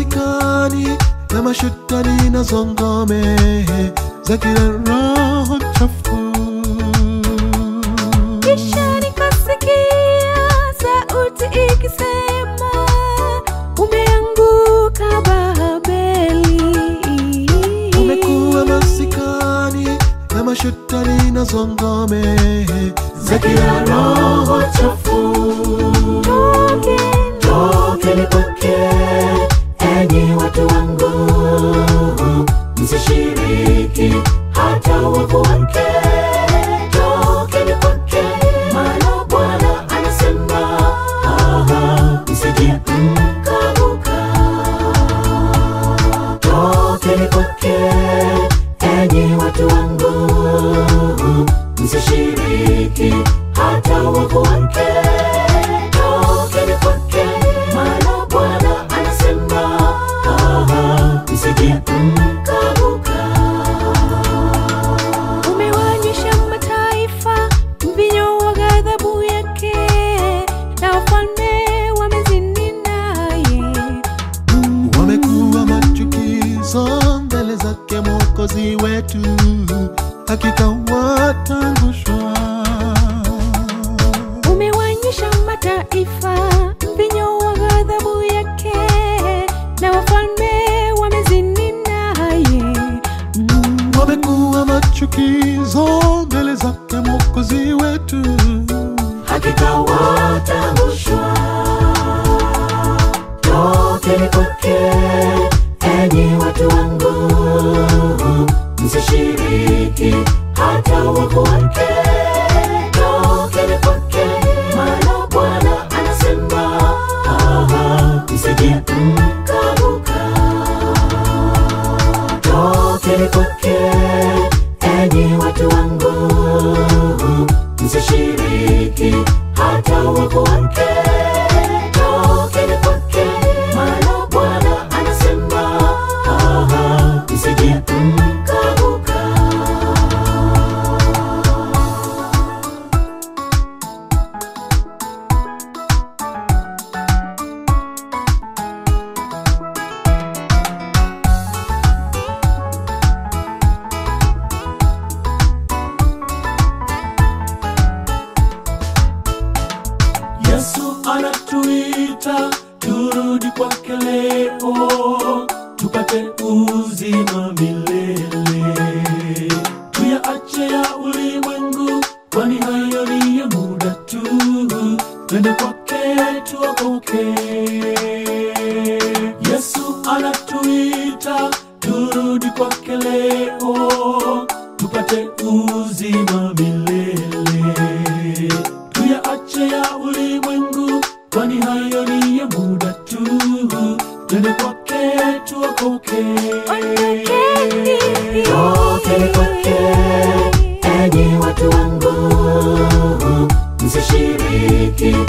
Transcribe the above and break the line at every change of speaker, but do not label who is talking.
masikani ya mashetani na zongome za kila roho chafu.
Kisha nikasikia sauti ikisema, umeanguka Babeli.
Umekuwa masikani ya mashetani na zongome za kila roho chafu.
Tokeni,
Tokeni kwake, enyi watu wangu, msishiriki hata wavu wake. Tokeni kwake, maana Bwana anasema, aha, msije mkaanguka. Tokeni kwake, enyi watu wangu, msishiriki hata wavu wake. Tokeni kwake, maana Bwana anasema, aha, msije mkaanguka.
umewanywisha mataifa mvinyo wa ghadhabu yake, na wafalme wamezini naye.
Wamekuwa machukizo mbele zake Mwokozi wetu, hakika watangushwa.
umewanyisha mataifa mvinyo wa ghadhabu yake na wafalme wamezini naye Mm,
Wamekuwa machukizo mbele zake Mwokozi wetu,
hakika wataangushwa. Tokeni kwake, enyi watu wangu, msishiriki hata wavu wake. Tokeni kwake, maana Bwana anasema, aha, msije mkaanguka. Tokeni kwake, enyi watu wangu, msishiriki hata wavu wake. Tokeni kwake, maana Bwana anasema, aha, msije mkaanguka. Yesu anatuita turudi kwake leo, tupate uzima milele. Tuyaache ya ulimwengu, kwani hayo ni ya muda tu. Twende kwake tuokoke. Yesu anatuita turudi kwake leo, tupate uzima milele tuyaache ya ulimwengu, kwani hayo ni ya muda tu. Twende kwake tuokoke.
Ondokeni.
Tokeni kwake, enyi watu wangu, msishiriki